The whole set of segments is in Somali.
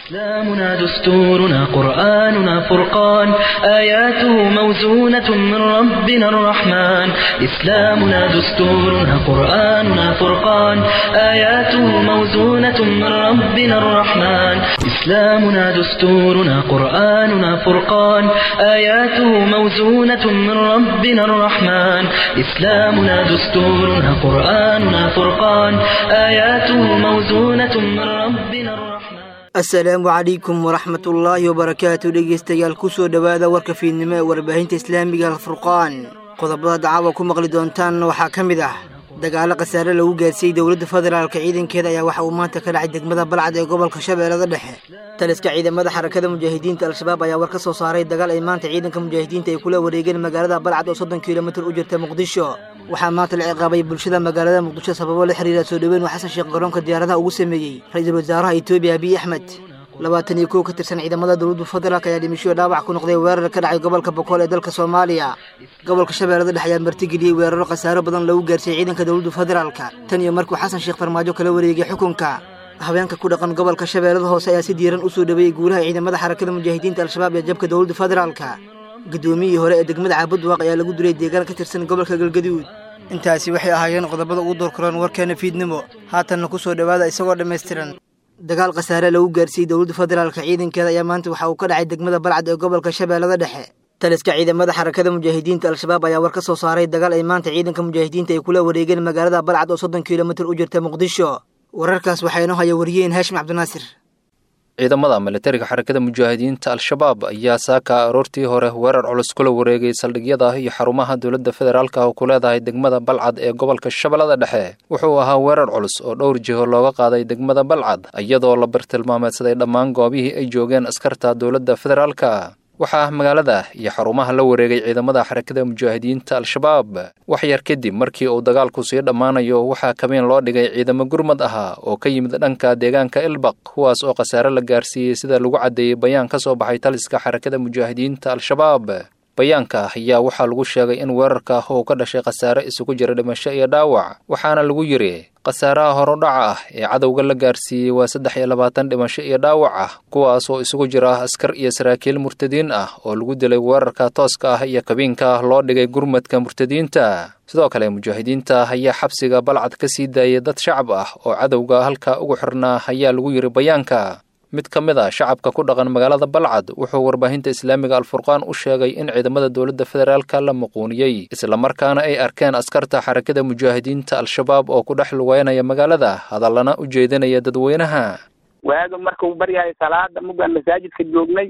إسلامنا دستورنا قرآننا فرقان آياته موزونة من ربنا الرحمن إسلامنا دستورنا قرآننا فرقان آياته موزونة من ربنا الرحمن إسلامنا دستورنا قرآننا فرقان آياته موزونة من ربنا الرحمن إسلامنا دستورنا قرآننا فرقان آياته موزونة من ربنا الرحمن asalaamu calaykum waraxmatullaahi wabarakaatu dhegeystayaal kusoo dhowaada warka fiidnimo ee warbaahinta islaamiga alfurqaan qodobada dacaawa ku maqli doontaan waxaa ka mid ah dagaalo khasaare lagu gaarsiiyey dowladda federaalka ciidankeeda ayaa waxa uu maanta ka dhacay degmada balcad ee gobolka shabeellada dhexe taliska ciidamada xarakada mujaahidiinta al-shabaab ayaa war ka soo saaray dagaal ay maanta ciidanka mujaahidiinta ay kula wareegeen magaalada balcad oo soddon kilomitir u jirta muqdisho waxaa maanta la ciqaabay bulshada magaalada muqdisho sababo la xiriira soo dhoweyn uu xasan sheekh garoonka diyaaradaha ugu sameeyey ra-iisul wasaaraha etoobiya abiy axmed labaatan iyo kow ka tirsan ciidamada dowladda federaalk ayaa dhimisho dhaawac ku noqday weerar ka dhacay gobolka bokool ee dalka soomaaliya gobolka shabeellada dhexe ayaa martigeliyey weeraro khasaaro badan lagu gaarsiiyey ciidanka dowladda federaalka tan iyo markuu xasan sheekh farmaajo kala wareegay xukunka haweenka ku dhaqan gobolka shabeellada hoose ayaa si diiran u soo dhoweeyey guulaha ciidamada xarakada mujaahidiinta al-shabaab ee jabka dowladda federaalka guddoomiyihii hore ee degmada caabudwaaq ayaa lagu dilay deegaan ka tirsan gobolka galgaduud intaasi waxay ahaayeen qodobada ugu doorkaroon warkeena fiidnimo haatanna ku soo dhowaada isagoo dhammaystiran dagaal khasaare lagu gaarsiiyey dowladda federaalka ciidankeeda ayaa maanta waxa uu ka dhacay degmada balcad ee gobolka shabeellada dhexe taliska ciidamada xarakada mujaahidiinta al-shabaab ayaa war ka soo saaray dagaal ay maanta ciidanka mujaahidiinta ay kula wareegeen magaalada balcad oo soddon kilomitir u jirta muqdisho wararkaas waxaa inoo haya wariyeen haashim cabdinaasir ciidamada militariga xarakada mujaahidiinta al-shabaab ayaa saaka aroortii hore weerar culus kula wareegay saldhigyada iyo xarumaha dowladda federaalka oo ku leedahay degmada balcad ee gobolka shabeellada dhexe wuxuu ahaa weerar culus oo dhowr jiho looga qaaday degmada balcad iyadoo la bartilmaameedsaday dhammaan goobihii ay joogeen askarta dowladda federaalka waxaa magaalada iyo xarumaha la wareegay ciidamada xarakada mujaahidiinta al-shabaab wax yar kadib markii uu dagaalku sii dhammaanayo waxaa kabeen loo dhigay ciidamo gurmad ahaa oo ka yimid dhanka deegaanka ilbaq kuwaas oo khasaare la gaarsiiyey sida lagu caddeeyey bayaan ka soo baxay taliska xarakada mujaahidiinta al-shabaab bayaanka ayaa waxaa lagu sheegay in weerarka uu ka dhashay khasaare isugu jira dhimasho iyo dhaawac waxaana lagu yidhi khasaaraha horudhaca ah ee cadowga la gaarsiiyey waa saddex iyo labaatan dhimasho iyo dhaawac ah kuwaas oo isugu jira askar iyo saraakiil murtadiin ah oo lagu dilay weerarka tooska ah iyo kabiinka loo dhigay gurmadka murtadiinta sidoo kale mujaahidiinta ayaa xabsiga balcad ka sii daayay dad shacab ah oo cadowga halka ugu xirnaa ayaa lagu yidhi bayaanka mid ka mid a shacabka ku dhaqan magaalada balcad wuxuu warbaahinta islaamiga alfurqaan u sheegay in ciidamada dowladda federaalka la muquuniyey islamarkaana ay arkeen askarta xarakada mujaahidiinta al-shabaab oo ku dhex lugeynaya magaalada hadallana u jeedinaya dadweynaha waaga markuu baryahay salaada muggaan masaajidka joognay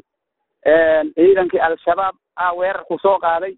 ciidankii al-shabaab ah weerar ku soo qaaday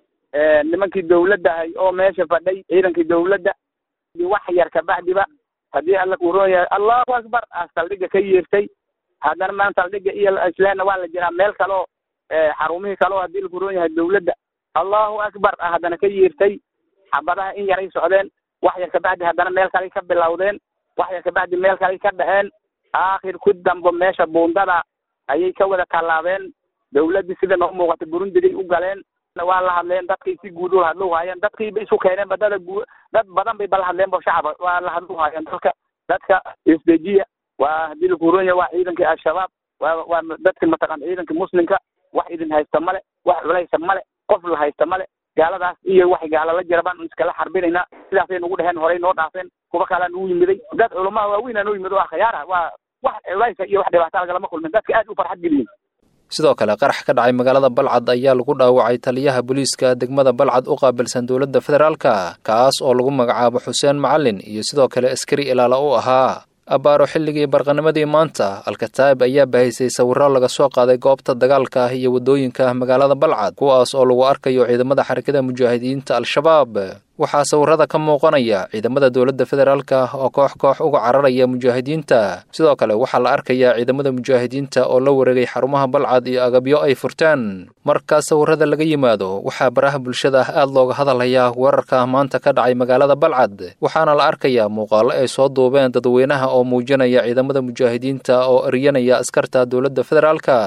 nimankii dawladdahay oo meesha fadhay ciidankii dawladda wax yar kabacdiba haddii alla kuuroon yahay allahu akbar ah saldhigga ka yeertay haddana maan saldhigga iyo islaamna waa la jiraa meel kaleo xarumihii kaleo haddii lakuroon yahay dawladda allahu akbar ah haddana ka yeertay xabadaha in yaray socdeen wax yar kabacdi haddana meel kaley ka bilowdeen wax yar kabacdi meel kaley ka dhaceen aakhir ku dambo meesha buundada ayay ka wada tallaabeen dawladdii sida noo muuqata burundigay u galeen waa la hadleen dadkii si guud ula hadlu haayeen dadkii bay isu keeneen badada guu dad badan bay bala hadleen bo shacaba waa la hadlu haayeen dadka dadka isdejiya waa haddii lakuuroonya waa ciidankii al-shabaab waa waa dadki mataqan ciidankii muslimka wax idin haysta male wax culaysa male qof la haysta male gaaladaas iyo wax gaala la jira baan iskala xarbinaynaa sidaasay nagu dheheen horey noo dhaafeen kuwa kalaa nagu yimiday dad culamaa waaweynaa noo yimid oo akhyaara waa wax culaysa iyo wax dhibaato lagalama kulmin dadka aad u farxad geliyin sidoo kale qarax ka dhacay magaalada balcad ayaa lagu dhaawacay taliyaha booliiska degmada balcad u qaabilsan dowladda federaalka kaas oo lagu magacaabo xuseen macalin iyo sidoo kale askari ilaala u ahaa abbaaro xilligii barqanimadii maanta alkataa'ib ayaa bahaysay sawirro laga soo qaaday goobta dagaalka iyo waddooyinka magaalada balcad kuwaas oo lagu arkayo ciidamada xarakada mujaahidiinta al-shabaab waxaa sawirrada ka muuqanaya ciidamada dowladda federaalka oo koox koox uga cararaya mujaahidiinta sidoo kale waxaa la arkayaa ciidamada mujaahidiinta oo la wareegay xarumaha balcad iyo agabyo ay furtaan markaa sawirrada laga yimaado waxaa baraha bulshada aad looga hadalhayaa weerarka maanta ka dhacay magaalada balcad waxaana la arkayaa muuqaalo ay soo duubeen dadweynaha oo muujinaya ciidamada mujaahidiinta oo eryanaya askarta dowladda federaalka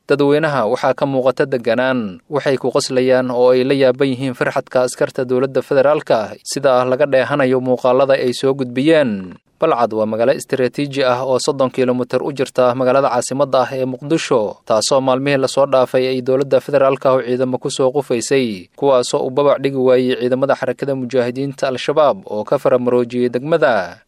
dadweynaha waxaa ka muuqata deganaan waxay ku qoslayaan oo ay la yaaban yihiin farxadka askarta dowladda federaalka sida laga dheehanayo muuqaalada ay soo gudbiyeen balcad waa magaalo istaraatiiji ah oo soddon kilomitir u jirta magaalada caasimadda ah ee muqdisho taasoo maalmihii lasoo dhaafay ay dowladda federaalka oo ciidamo ku soo qufaysay kuwaasoo u babac dhigi waayey ciidamada xarakada mujaahidiinta al-shabaab oo ka faramaroojiyey degmada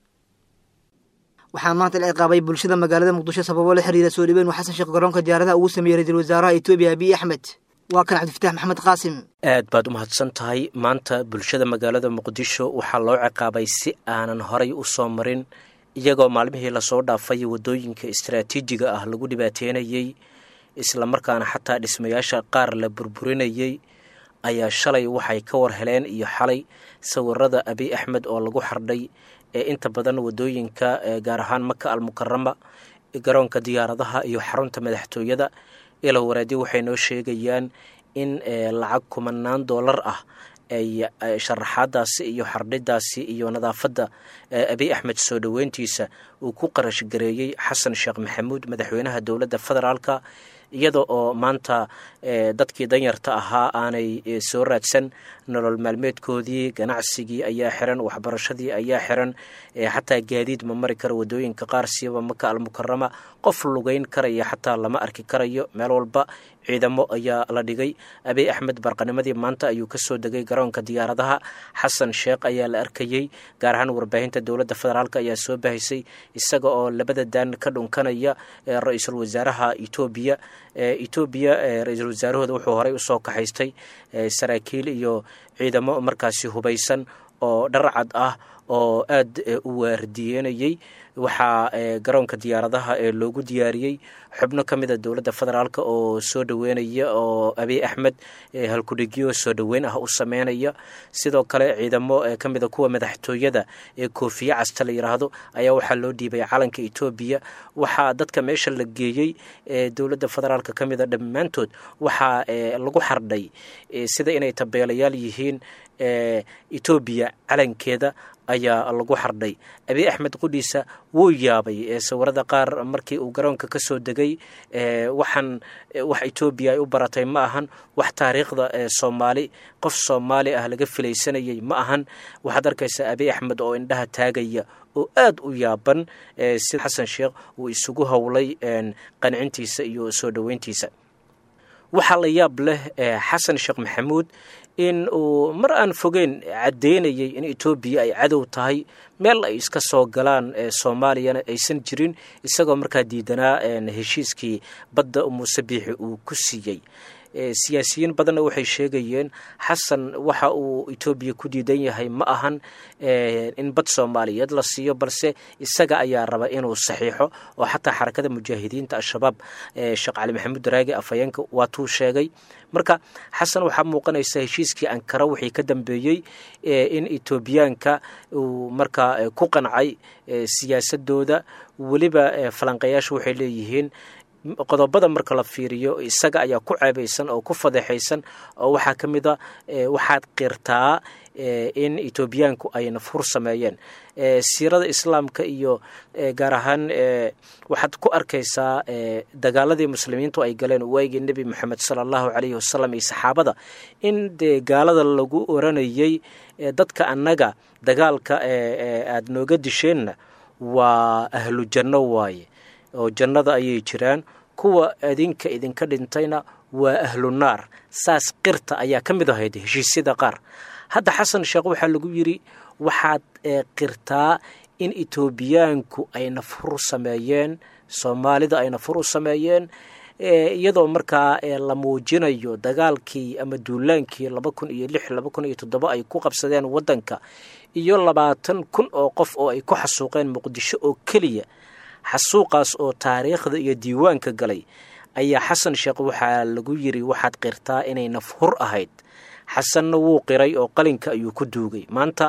waxaa maanta la ciqaabay bulshada magaalada muqdisho sababo la xiriira soo dhiweyn uu xasan sheekh garoonka diyaaradaha ugu sameeyey ra-iisul wasaaraha etoobiya abiy axmed waa kan cabdifatax maxamed qaasim aad baad u mahadsan tahay maanta bulshada magaalada muqdisho waxaa loo ciqaabay si aanan horay u soo marin iyagoo maalmihii lasoo dhaafay waddooyinka istaraatiijiga ah lagu dhibaateynayey islamarkaana xataa dhismayaasha qaar la burburinayey ayaa shalay waxay ka war heleen iyo xalay sawirada abiy axmed oo lagu xardhay ee inta badan waddooyinka gaar ahaan maka almukarama garoonka diyaaradaha iyo xarunta madaxtooyada ilo waraadi waxay noo sheegayaan in lacag kumanaan doolar ah ay sharaxaadaasi iyo xardhidaasi iyo nadaafadda abiy axmed soo dhoweyntiisa uu ku qarash gareeyey xasan sheekh maxamuud madaxweynaha dowladda federaalka iyada oo maanta dadkii danyarta ahaa aanay soo raadsan nolol maalmeedkoodii ganacsigii ayaa xiran waxbarashadii ayaa xiran xataa gaadiid ma mari karo waddooyinka qaar siiba maka almukarama qof lugeyn karaya xataa lama arki karayo meel walba ciidamo ayaa la dhigay abiy axmed barqanimadii maanta ayuu kasoo degay garoonka diyaaradaha xasan sheekh ayaa la arkayey gaar ahaan warbaahinta dowladda federaalk ayaa soo bahaysay isaga oo labada daan ka dhunkanaya ra-iisul wasaaraha etoobiya etoobiya ra-iisul wasaarahooda wuxuu horey usoo kaxaystay saraakiil iyo ciidamo markaasi hubaysan oo dharcad ah oo aad u waardiyenayey waxaa garoonka diyaaradaha ee loogu diyaariyey xubno ka mida dowladda federaalk oo soo dhoweynaya oo abiy axmed halkudhigyo soo dhoweyn ah u sameynaya sidoo kale ciidamo ka mida kuwa madaxtooyada ee koofiye casta la yidhaahdo ayaa waxaa loo dhiibay calanka etoobiya waxaa dadka meesha la geeyey ee dowladda federaalk ka mida dhammaantood waxaa lagu xardhay sida inay tabeelayaal yihiin etoobiya calankeeda ayaa lagu xardhay abiy axmed qudhiisa wuu yaabay sawirada qaar markii uu garoonka ka soo degay waxaan wax etoobiya ay u baratay ma ahan wax taariikhda soomaali qof soomaali ah laga filaysanayay ma ahan waxaad arkaysaa abiy axmed oo indhaha taagaya oo aad u yaaban si xasan sheekh uu isugu howlay qancintiisa iyo soo dhoweyntiisa waxaa la yaab leh xasan sheekh maxamuud in uu mar aan fogeyn caddeynayay in etoobiya ay cadow tahay meel ay iska soo galaan soomaaliyana aysan jirin isagoo markaa diidanaa heshiiskii badda muuse biixi uu ku siiyey siyaasiyiin badanna waxay sheegayeen xasan waxa uu etoobiya ku diidan yahay ma ahan in bad soomaaliyeed la siiyo balse isaga ayaa raba inuu saxiixo oo xataa xarakada mujaahidiinta al-shabaab sheekh cali maxamuud daraagi afhayeenka waatuu sheegay marka xasan waxaa muuqanaysa heshiiskii ankara wixii ka dambeeyey in etoobiyaanka uu markaa ku qancay siyaasadooda weliba falanqayaashu waxay leeyihiin qodobada marka la fiiriyo isaga ayaa ku ceebaysan oo ku fadeexaysan oo waxaa ka mid a waxaad qirtaa in etoobiyaanku ay nafhur sameeyeen siirada islaamka iyo gaar ahaan waxaad ku arkaysaa dagaaladii muslimiintu ay galeen waagii nebi moxamed sala allahu calayhi wasalam iyo saxaabada in dee gaalada lagu oranayey dadka annaga dagaalka aada nooga disheenna waa ahlu janno waaye oo jannada ayay jiraan kuwa idinka idinka dhintayna waa ahlu naar saas qirta ayaa ka mid ahayd heshiisyada qaar hadda xasan sheekh waxaa lagu yidhi waxaad qirtaa in etoobiyaanku ay nafhur sameeyeen soomaalida ay nafhur u sameeyeen iyadoo markaa la muujinayo dagaalkii ama duulaankii laba kun iyo lix laba kun iyo toddoba ay ku qabsadeen waddanka iyo labaatan kun oo qof oo ay ku xasuuqeen muqdisho oo keliya xasuuqaas oo taariikhda iyo diiwaanka galay ayaa xasan sheekh waxaa lagu yidhi waxaad qirtaa inay nafhur ahayd xasanna wuu qiray oo qalinka ayuu ku duugay maanta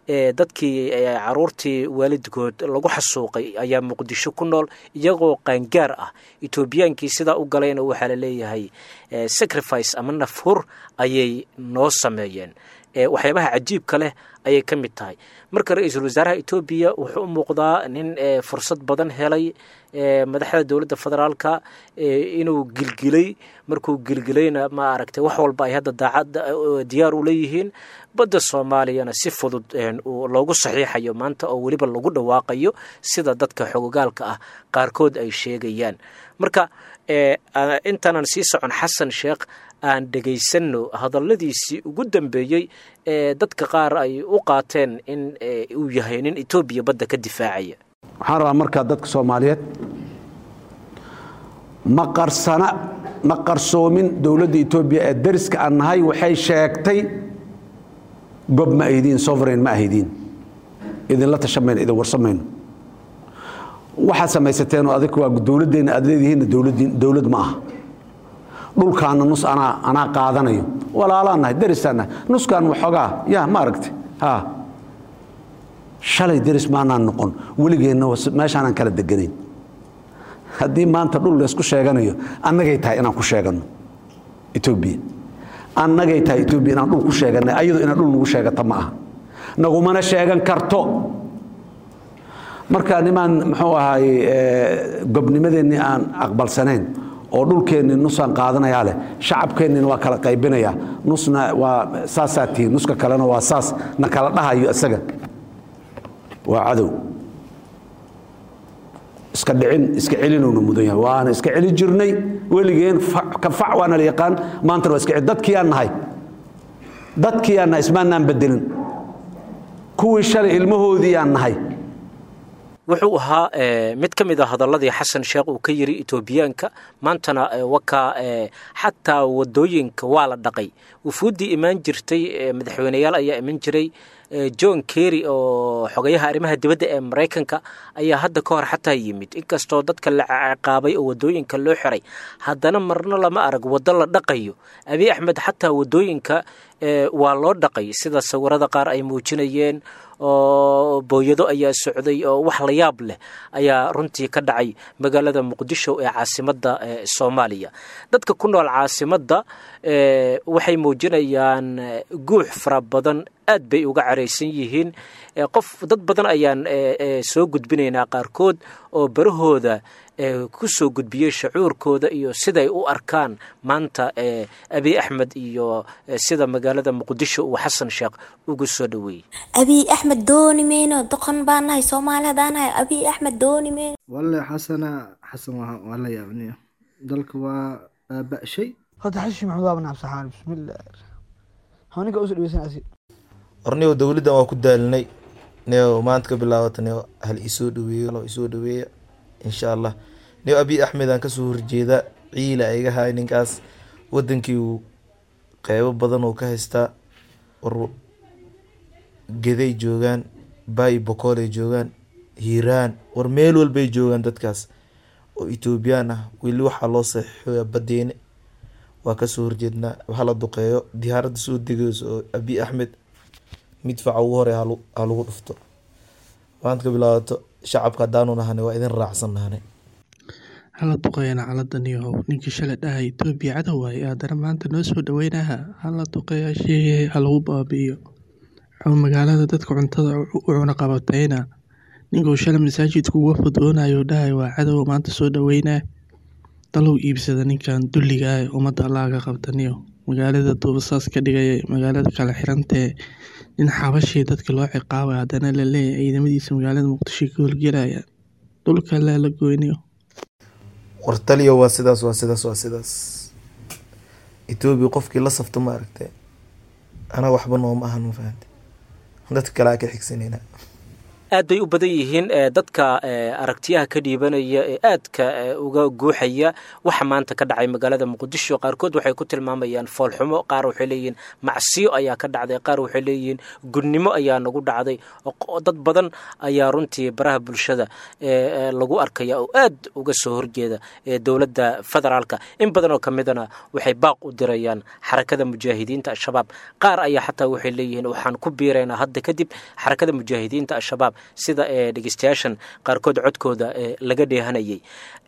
dadkii caruurtii waalidkood lagu xasuuqay ayaa muqdisho ku nool iyagoo qaangaar ah etoobiyaankii sidaa u galayna waxaa la leeyahay sacrifice ama nafhur ayay noo sameeyeen waxyaabaha cajiibka leh ayay ka mid tahay marka ra-iisul wasaaraha etoobiya wuxuu u muuqdaa nin fursad badan helay madaxda dowladda federaalka inuu gilgilay markuu gilgilayna ma aragtay wax walba ay hadda daacad diyaar u leeyihiin badda soomaaliyana si fudud loogu saxiixayo maanta oo weliba lagu dhawaaqayo sida dadka xogogaalka ah qaarkood ay sheegayaan marka intaanan sii socon xasan sheekh aan dhegaysanno hadalladiisii ugu dambeeyey ee dadka qaar ay u qaateen in uu yahay nin etoobiya badda ka difaacaya waxaan rabaa markaa dadka soomaaliyeed ma qarsana ma qarsoomin dowladda etoobiya ee dariska aan nahay waxay sheegtay gob ma ahdiin sovereign ma ahdiin idinla tashamayno idin warsamayno waxaad samaysateeno adig waa dowladdeenna aad leedihiinna dowlad ma aha dhulkaana nus anaa anaa qaadanayo walaalaan nahay darisaan nahay nuskaan waxoogaa yaa ma aragti ha shalay deris maanaan noqon weligeenna meeshaanaan kala deganayn haddii maanta dhul laysku sheeganayo annagay tahay inaan ku sheeganno etoobiya annagay tahay etoobiya inaan dhul ku sheeganay ayadu inaan dhul nagu sheegata ma aha nagumana sheegan karto marka nimaan muxuu ahaay gobnimadeennii aan aqbalsanayn oo dhulkeennii nusaan qaadanayaa leh shacabkeennina waa kala qaybinayaa nusna waa saasaa tihiin nuska kalena waa saas na kala dhahayo isaga waa cadow iska dhicin iska celinowna mudan yahay waana iska celin jirnay weligeen ka fac waana la yaqaan maantana waa iska celin dadkii aan nahay dadkii aan nahay ismaanaan bedelin kuwii shalay ilmahoodii aan nahay wuxuu ahaa mid ka mid a hadalladii xasan sheekh uu ka yiri etoobiyaanka maantana wakaa xataa wadooyinka waa la dhaqay wufuuddii imaan jirtay madaxweyneyaal ayaa iman jiray john kerry oo xogayaha arrimaha dibadda ee maraykanka ayaa hadda ka hor xataa yimid inkastoo dadka la ciqaabay oo wadooyinka loo xiray haddana marna lama arag waddo la dhaqayo abiy axmed xataa wadooyinka waa loo dhaqay sida sawirada qaar ay muujinayeen oo booyado ayaa socday oo wax la yaab leh ayaa runtii ka dhacay magaalada muqdisho ee caasimadda soomaaliya dadka ku nool caasimadda waxay muujinayaan guux fara badan aad bay uga caraysan yihiin qof dad badan ayaan soo gudbinaynaa qaarkood oo barahooda ku soo gudbiyey shacuurkooda iyo siday u arkaan maanta abiy axmed iyo sida magaalada muqdisho uu xasan sheekh ugu soo dhoweeyey abiy axmed dooni mayno doqon baan nahay soomaali haddaan nahay abiy axmed dooni mayno walle xasana xasan waa la yaabniyo dalka waa baaba'shay horta xashi maxamed waa banaab saxaar bismillaah hawninka usoo dhaweysan asi ornigo dowladdan waa ku daalinay neo maanta ka bilaabata neo hal isoo dhaweeyo lo isoo dhaweeya insha allah neo abiy axmed aan kasoo horjeedaa ciila iga haay ninkaas wadankii uu qeybo badan oo ka haystaa war geday joogaan bayi bokoolay joogaan hiiraan war meel walbay joogaan dadkaas oo etoobiyaan ah weli waxaa loo saxiixoya badeene waa kasoo horjeednaa waxa la duqeeyo diyaaradda soo degeyso oo abiy axmed midfaca ugu hore ha lagu dhufto maanta ka bilaabato shacabka haddaanu nahane waa idin raacsan nahane hala duqeeyana caladaniyahow ninkii shalay dhaha etoobiya cadow waaye haddana maanta noo soo dhaweynaha hala duqeeya sheegay ha lagu baabi'iyo wuxuu magaalada dadka cuntada u cuna qabatayna ninkuu shalay masaajidka uga fudoonayo dhahay waa cadow maanta soo dhaweynaa dalow iibsada ninkan dulliga ah ee ummadda allaaga qabtaniyo magaalada duubasaas ka dhigaya magaalada kala xirantee nin xabashii dadka loo ciqaabay haddana la leeyahay ciidamadiisa magaalada muqdisho ka howlgelaya dhulka laa la goyniyo war taliyo waa sidaas waa sidaas waa sidaas etoobiya qofkii la safto ma aragtay anaa waxba nooma ahan ma fahamte dadka kale aa ka xigsanayna aad bay u badan yihiin dadka aragtiyaha ka dhiibanaya ee aadka uga guuxaya waxa maanta ka dhacay magaalada muqdisho qaarkood waxay ku tilmaamayaan foolxumo qaar waxay leeyihiin macsiyo ayaa ka dhacday qaar waxay leeyihiin gudnimo ayaa nagu dhacday dad badan ayaa runtii baraha bulshada lagu arkaya oo aad uga soo horjeeda dowladda federaalka in badan oo ka midana waxay baaq u dirayaan xarakada mujaahidiinta al-shabaab qaar ayaa xataa waxay leeyihiin waxaan ku biiraynaa hadda kadib xarakada mujaahidiinta al-shabaab sida dhegeystayaashan qaarkood codkooda laga dheehanayay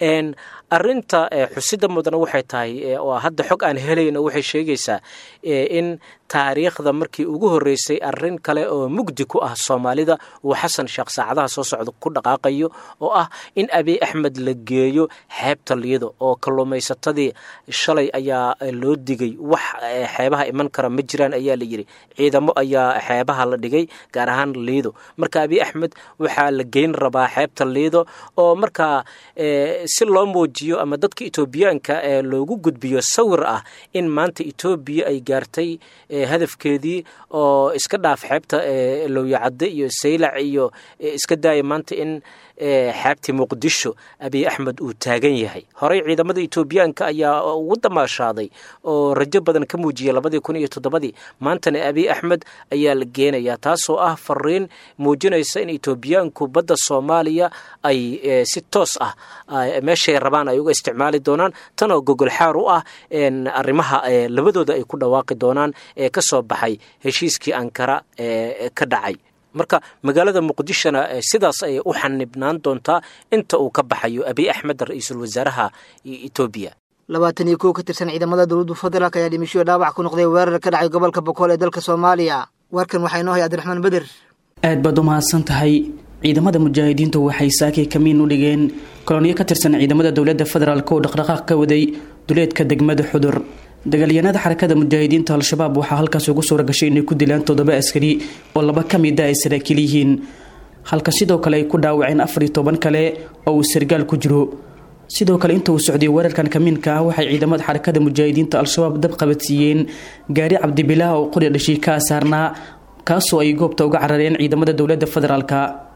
arinta xusida mudana waxay tahay oo hadda xog aan helayna waxay sheegaysaa in taariikhda markii ugu horeysay arin kale oo mugdi ku ah soomaalida uu xasan sheekh saacadaha soo socda ku dhaqaaqayo oo ah in abiy axmed la geeyo xeebta liido oo kalluumaysatadii shalay ayaa loo digay wax xeebaha iman kara ma jiraan ayaa la yidhi ciidamo ayaa xeebaha la dhigay gaar ahaan liido marka abiy axmed waxaa la geyn rabaa xeebta liido oo markaa si loo muujiyo ama dadka etoobiyaanka loogu gudbiyo sawir ah in maanta etoobiya ay gaartay hadafkeedii oo iska dhaaf xeebta lowyacadde iyo saylac iyo iska daaya maanta in xeebtii muqdisho abiy axmed uu taagan yahay horey ciidamada etoobiyaanka ayaa ugu damaashaaday oo rajo badan ka muujiyay labadii kun iyo toddobadii maantana abiy axmed ayaa la geenayaa taasoo ah fariin muujinaysa in etoobiyaanku badda soomaaliya ay si toos ah meeshay rabaan ay uga isticmaali doonaan tanoo gogol xaar u ah arrimaha labadooda ay ku dhawaaqi doonaan ee ka soo baxay heshiiskii ankara ee ka dhacay marka magaalada muqdishona sidaas ayay u xanibnaan doontaa inta uu ka baxayo abiy axmed ra-iisul wasaaraha etoobiya labaatan iyo kow ka tirsan ciidamada dowladda federaalk ayaa dhimishoyo dhaawac ku noqday weerar ka dhacay gobolka bokool ee dalka soomaaliya warkan waxaa inoo hay abdiraxmaan beder aad baad u mahadsan tahay ciidamada mujaahidiintu waxay saakay kamiin u dhigeen koloniyo ka tirsan ciidamada dowladda federaalk oo dhaqdhaqaaq ka waday duleedka degmada xudur dagaalyahanada xarakada mujaahidiinta al-shabaab waxaa halkaas ugu suura gashay inay ku dilaan toddoba askari oo laba ka mid a ay saraakiil yihiin halka sidoo kale ay ku dhaawaceen afar iyo toban kale oo uu sargaal ku jiro sidoo kale inta uu socday weerarkan kamiinka ah waxay ciidamada xarakada mujaahidiinta al-shabaab dab qabadsiiyeen gaari cabdibilaah oo qori dhashii ka saarnaa kaasoo ay goobta uga carareen ciidamada dowladda federaalka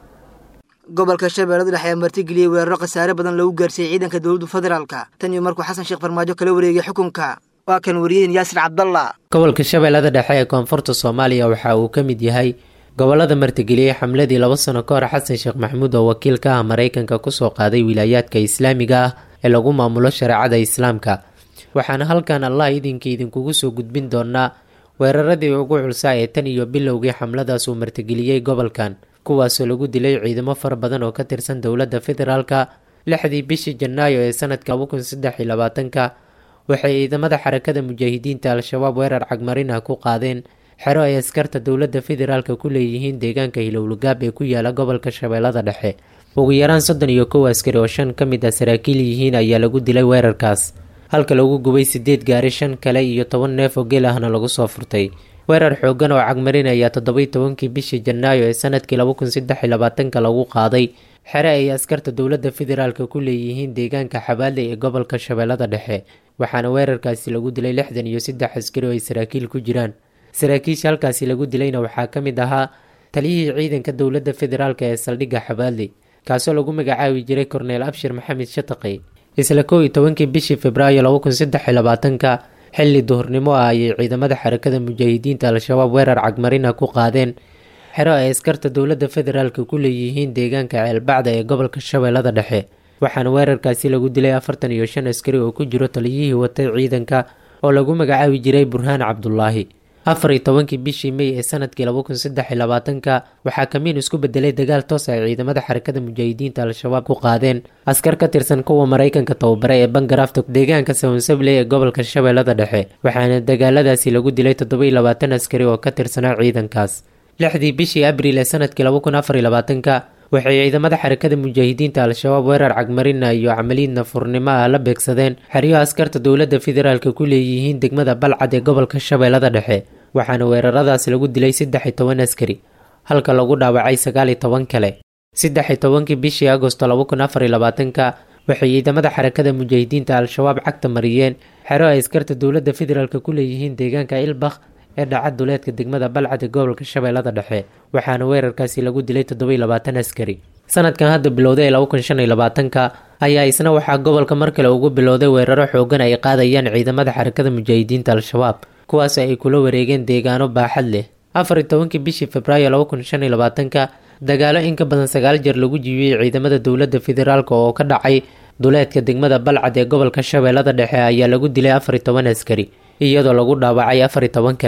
gobolka shabeellada dhexe ayaa martigeliyey weeraro khasaare badan lagu gaarsiiyey ciidanka dowladda federaalka tan iyo markuu xasan sheekh farmaajo kala wareegay xukunka waa kan wariyeen yaasir cabdalla gobolka shabeellada dhexe ee koonfurta soomaaliya waxa uu ka mid yahay gobolada martigeliyey xamladii laba sano ka hor xasan sheekh maxamuud oo wakiil ka ah maraykanka kusoo qaaday wilaayaadka islaamiga ah ee lagu maamulo shareecada islaamka waxaana halkan allah idinka idinkugu soo gudbin doonaa weeraradii ugu culsaa ee tan iyo bilowgii xamladaas uu martigeliyey gobolkan kuwaasoo lagu dilay ciidamo fara badan oo ka tirsan dowladda federaalka lixdii bishii janaayo ee sanadka laba kun saddex iyo labaatanka waxay ciidamada xarakada mujaahidiinta al-shabaab weerar cagmarin ah ku qaadeen xero ay askarta dowladda federaalka ku leeyihiin deegaanka hilowlagaab ee ku yaala gobolka shabeellada dhexe ugu yaraan soddon iyo kow askari oo shan ka mid ah saraakiil yihiin ayaa lagu dilay weerarkaas halka lagu gubay sideed gaari shan kale iyo toban neef oo geel ahna lagu soo furtay weerar xoogan oo cagmarin ayaa toddobaiy tobankii bishii janaayo ee sanadkii laba kun saddex iyo labaatanka lagu qaaday xere ay askarta dowladda federaalka ku leeyihiin deegaanka xabaale ee gobolka shabeellada dhexe waxaana weerarkaasi lagu dilay lixdan iyo saddex askari oo ay saraakiil ku jiraan saraakiisha halkaasi lagu dilayna waxaa ka mid ahaa taliyihii ciidanka dowladda federaalk ee saldhigga xabaale kaasoo lagu magacaabi jiray korneel abshir maxamed shataqi isla kow iyo tobankii bishii februaayo laba kun saddex iyo labaatanka xilli duhurnimo ah ayay ciidamada xarakada mujaahidiinta al-shabaab weerar cagmarina ku qaadeen xero ay askarta dowladda federaalka ku leeyihiin deegaanka ceelbacda ee gobolka shabeellada dhexe waxaana weerarkaasi lagu dilay afartan iyo shan askari oo ku jiro taliyihii watay ciidanka oo lagu magacaabi jiray burhaan cabdulaahi afar iyo tobankii bishii mey ee sanadkii laba kun saddex iyo labaatanka waxaa kamiin isku bedelay dagaal toos ay ciidamada xarakada mujaahidiinta al-shabaab ku qaadeen askar ka tirsan kuwa maraykanka tababare ee bangarafta deegaanka sawnsable ee gobolka shabeellada dhexe waxaana dagaaladaasi lagu dilay toddoba iyo labaatan askari oo ka tirsanaa ciidankaas lixdii bishii abriil ee sanadkii laba kun afar iyo labaatanka waxay ciidamada xarakada mujaahidiinta al-shabaab weerar cagmarina iyo camaliid nafurnimo ah la beegsadeen xeryo askarta dowladda federaalka ku leeyihiin degmada balcad ee gobolka shabeellada dhexe waxaana weeraradaas lagu dilay saddex iyo toban askari halka lagu dhaawacay sagaal iyo toban kale saddex iyo tobankii bishii agosto laba kun afar iyo labaatanka waxay ciidamada xarakada mujaahidiinta al-shabaab cagta mariyeen xero ay askarta dowladda federaalka ku leeyihiin deegaanka ilbakh ee dhaca duleedka degmada balcad ee gobolka shabeellada dhexe waxaana weerarkaasi lagu dilay toddoba-iyo labaatan askari sanadkan hadda bilowday ee laba kun shan iyo labaatanka ayaa isna waxaa gobolka mar kale ugu bilowday weeraro xoogan ay qaadayaan ciidamada xarakada mujaahidiinta al-shabaab kuwaas ay kula wareegeen deegaano baaxad leh afar iyo tobankii bishii februaayo laba kun shan iyo labaatanka dagaalo in ka badan sagaal jeer lagu jibiyey ciidamada dowladda federaalk oo ka dhacay duleedka degmada balcad ee gobolka shabeellada dhexe ayaa lagu dilay afar iyo toban askari iyadoo lagu dhaawacay afar iyo toban kale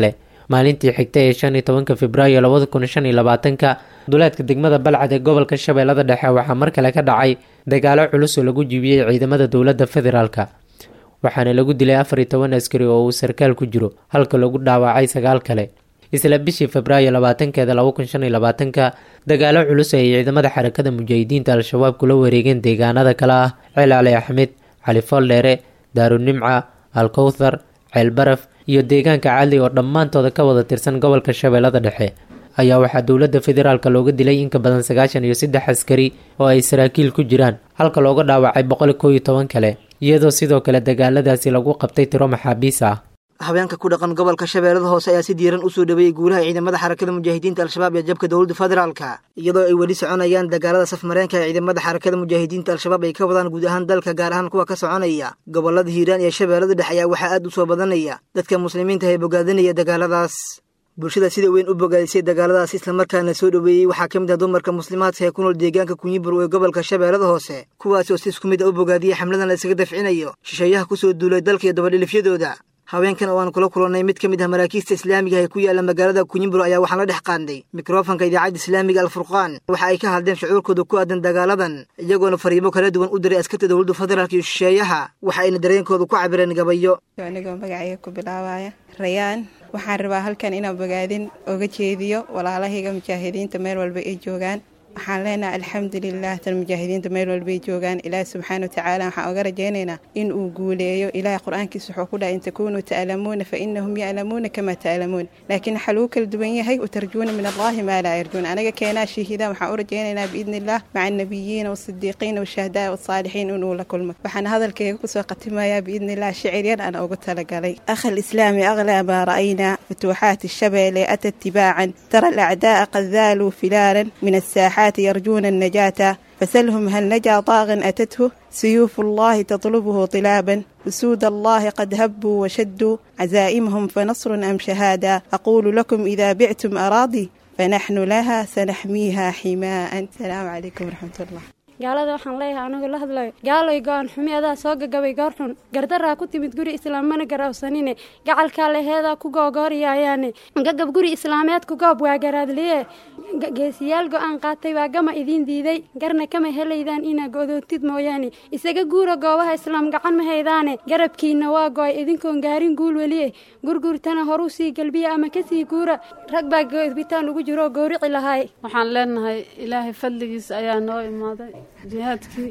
maalintii xigta ee shan iyo tobanka februaayo labada kun shan iyo labaatanka duleedka degmada balcad ee gobolka shabeellada dhexe waxaa mar kale ka dhacay dagaalo culus oo lagu jibiyey ciidamada dowladda federaalka waxaana lagu dilay afar iyo toban askari oo uu sarkaal ku jiro halka lagu dhaawacay sagaal kale isla bishii febraayo labaatankeeda laba kun shan iyo labaatanka dagaalo culus ay ciidamada xarakada mujaahidiinta al-shabaab kula wareegeen deegaanada kale ah ceel cali axmed cali fooldheere daarunimca alkowthar ceelbaraf iyo deegaanka cadli oo dhammaantooda ka wada tirsan gobolka shabeellada dhexe ayaa waxaa dowladda federaalka looga dilay in ka badan sagaashan iyo saddex askari oo ay saraakiil ku jiraan halka looga dhaawacay boqol koo iyo toban kale iyadoo sidoo kale dagaaladaasi lagu qabtay tiro maxaabiis ah habeenka ku dhaqan gobolka shabeellada hoose ayaa si diiran usoo dhaweeyey guulaha ciidamada xarakada mujaahidiinta al-shabaab ee jabka dowladda federaalka iyadoo ay weli soconayaan dagaalada safmareenka ee ciidamada xarakada mujaahidiinta al-shabaab ay ka wadaan guud ahaan dalka gaar ahaan kuwa ka soconaya gobolada hiiraan iyo shabeellada dhexe ayaa waxaa aad u soo badanaya dadka muslimiinta ee bogaadinaya dagaaladaas bulshada sida weyn u bogaadisay dagaaladaas islamarkaana soo dhoweeyey waxaa ka mid ah dumarka muslimaadka ee ku nool deegaanka kunyibur ee gobolka shabeellada hoose kuwaasi oo si isku mid a u bogaadiyey xamladan la isaga dafcinayo shisheeyaha kusoo duulay dalka iyo dabadhilifyadooda haweenkan oo aan kula kulannay mid ka mid ah maraakiista islaamiga ee ku yaalla magaalada kunyibur ayaa waxaan la dhex qaadnay mikrofonka idaacadda islaamiga alfurqaan waxa ay ka hadleen shucuurkooda ku aadan dagaaladan iyagoona fariimo kala duwan u diray askarta dowladda federaalka iyo shisheeyaha waxa ayna dareenkooda ku cabireen gabayo anigoo magacayga ku bilaabaya rayaan waxaan rabaa halkan inaan bogaadin oga jeediyo walaalahayga mujaahidiinta meel walba ay joogaan waxaan leenahay alxamdulilah tan mujaahidiinta meel walbay joogaan ilaahi subxaana watacaala waxaan oga rajaynaynaa in uu guuleeyo ilaahay qur-aankiisa wuxuu ku dhahay in takunuu ta'lamuuna fa inahum ya'lamuuna kama ta'lamuun laakiin waxaa lagu kala duwan yahay utarjuuna min allahi maa laa yarjuun anaga keenaa shahiidaan waxaan u rajaynaynaa biidni illah maca annabiyiina waasidiiqiina washahadaa wasaalixiin inuu la kulmo waxaan hadalkayga kusoo khatimayaa biidni illah shiciryan aan ugu talagalay akha alislaami aglaa maa ra'aynaa futuuxaati shabeele ata itibaacan tara alacdaa'a qad daaluu filaalan min asaaxaat يرجون النجاة فسلهم هل نجا طاغ أتته سيوف الله تطلبه طلابا أسود الله قد هبوا وشدوا عزائمهم فنصر أم شهادة أقول لكم إذا بعتم أراضي فنحن لها سنحميها حماء السلام عليكم ورحمة الله gaalada waxaan leeyahay anigoo la hadlayo gaaloy go-aan xumi adaa soo gagabay goor xun gardaraa ku timid guri islaam mana garawsanine gacalkaa leheedaa ku googooriyaayaane gagab guri islaameed ku goob waa garaadliye geesiyaal go-aan qaatay baa gama idiin diiday garna kama helaydaan inaa godoontid mooyaane isaga guura goobaha islaam gacan ma haydaane garabkiina waa go-ay idinkoon gaarin guul weliye gurgurtana horuu sii galbiya ama kasii guura rag baa gobitaan ugu jiroo gowrici lahaay waxaan leenahay ilaahay fadligiis ayaa noo imaaday jihaadkii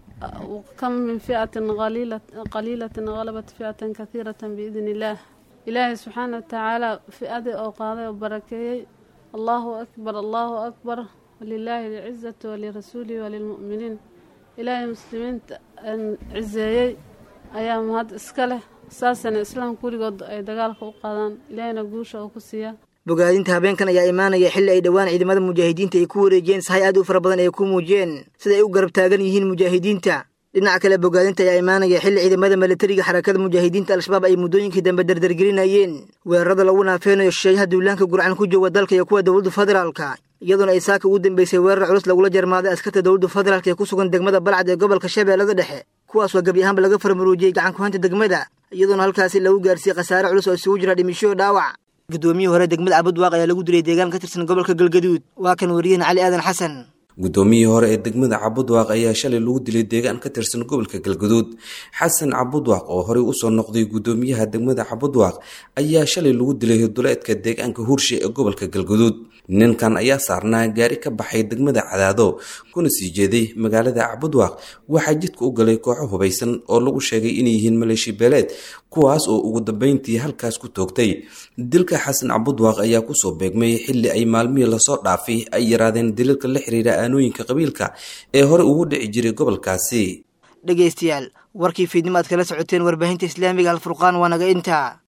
kam min fiatin qaliilatin halabat fiatan kahiiratan biidn illaah ilaahay subxaana watacaala fi-adii oo qaaday oo barakeeyey allahu akbar allahu akbar walilaahi alcizatu walirasuulihi walilmu'miniin ilaahay muslimiinta cizeeyey ayaa mahad iska leh saasana islaamka weligood ay dagaalka u qaadaan ilaahayna guusha oo ku siiya bogaadinta habeenkan ayaa imaanaya xilli ay dhowaan ciidamada mujaahidiinta ay ku wareejiyeen sahay aad u fara badan ay ku muujiyeen sida ay u garab taagan yihiin mujaahidiinta dhinaca kale bogaadinta ayaa imaanaya xilli ciidamada milatariga xarakada mujaahidiinta al-shabaab ay muddooyinkii dambe dardargelinayeen weerarada lagu naafeynayo shisheeyaha duulaanka gurcan ku jooga dalka iyo kuwa dowladda federaalka iyadoona ay saaka ugu dambeysay weerar culus lagula jarmaaday askarta dowladda federaalk ee ku sugan degmada balcad ee gobolka shabeellada dhexe kuwaas oo gebi ahaanba laga farmaruujiyey gacan kuhanta degmada iyadoona halkaasi lagu gaarsiiyey khasaare culus oo isugu jira dhimisho dhaawac gudoomiyihii hore degmada cabudwaaq ayaa lagu dilay deegaan ka tirsan gobolka galgaduud waa kan wariyaheen cali aadan xasan guddoomiyihii hore ee degmada cabudwaaq ayaa shalay lagu dilay deegaan ka tirsan gobolka galgaduud xasan cabudwaaq oo horey usoo noqday guddoomiyaha degmada cabudwaaq ayaa shalay lagu dilay duleedka deegaanka hurshe ee gobolka galgaduud ninkan ayaa saarnaa gaari ka baxay degmada cadaado kuna sii jeeday magaalada cabudwaaq waxaa jidka u galay kooxo hubaysan oo lagu sheegay inay yihiin maleeshi beeleed kuwaas oo ugu dambeyntii halkaas ku toogtay dilka xasan cabudwaaq ayaa kusoo beegmay xilli ay maalmihii lasoo dhaafay ay yaraadeen daliilka la xiriira aanooyinka qabiilka ee hore ugu dhici jiray gobolkaasi dhegaystayaal warkii fiidnimo aad kala socoteen warbaahinta islaamiga alfurqaan waa naga intaa